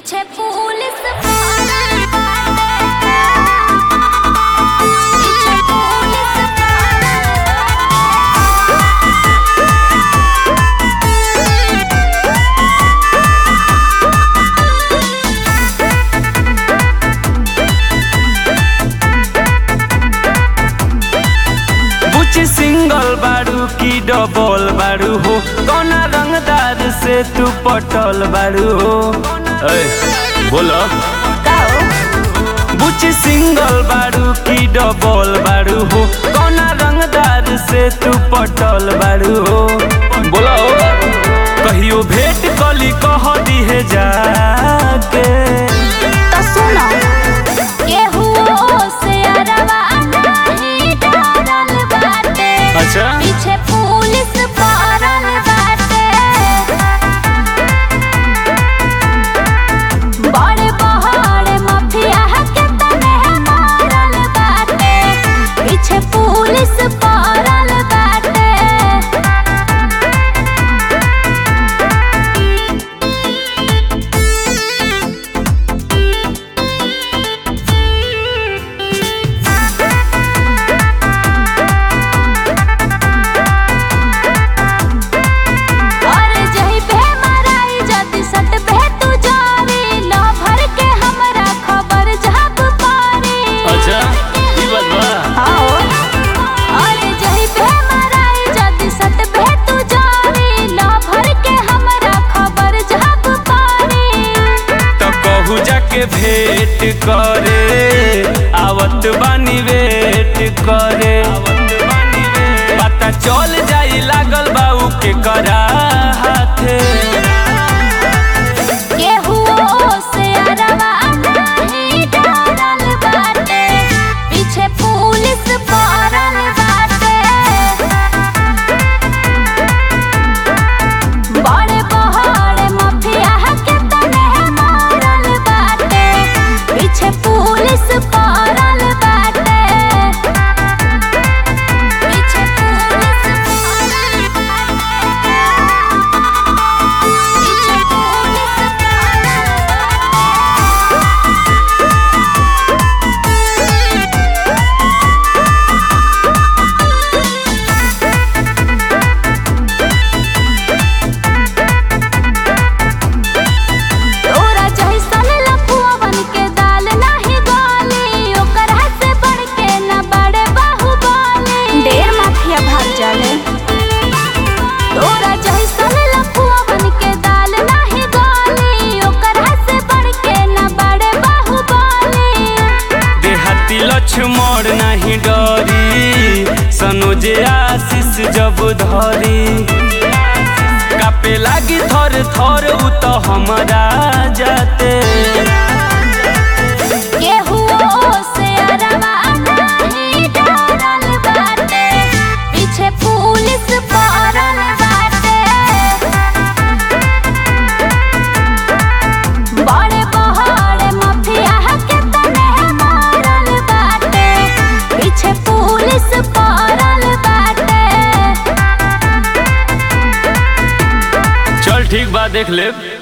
पीछे पुलिस पड़ल बाटे पीछे पुलिस बुच सिंगल बारू की डबल बारू हो कौना रंगदार से तू पटल बारू हो ऐ, बोलो बुच सिंगल बारू की डबल बारू हो कौना रंगदार से तू पटल बारू हो बोलो कहियो भेंट कली कह दिहे जाके तो सुनो केहू से अरवा नहीं डरल बाटे अच्छा पीछे पुलिस पड़ल बाटे बड़े बड़े माफिया के तने मारल बाटे पीछे पुलिस पड़ल बाटे और जही पे मराई जति सट पे तू जारी लो भर के हमरा खबर जब पारी अच्छा ई बात बा आओ और जही पे मराई जति सट पे तू जारी लो भर के हमरा खबर जब पारी तो कहू जाके भेंट करे आवत बानी वेट करे पता चल जाई लागल बाऊ के करा हाथे केहू से अरवा नहीं डरल बाटे पीछे पुलिस पड़ल बाटे बड़े बड़े माफिया के तने मारल बाटे पीछे पुलिस पड़ल बाटे पीछे पुलिस पड़ल बाटे पीछे पुलिस तोरा जैसन लफुआ बन के दाल नाही गाली ओकर हाथ से बढ़ के न बड़े बाहुबली ढेर माफिया भाग जाले तोरा जैसन लफुआ बन के दाल नाही गाली ओकर हाथ से बढ़ के न बड़े बाहुबली देहाती लक्ष्मण नहीं डरी सनोजे आशीष जब धरी कापे लागी थर थर उ तो हमरा जाते केहू से अरवा नहीं डरल बाटे पीछे पुलिस पड़ल बाटे बड़े बड़े माफिया के तने मारल बाटे पीछे पुलिस पड़ल बाटे चल ठीक बा देख ले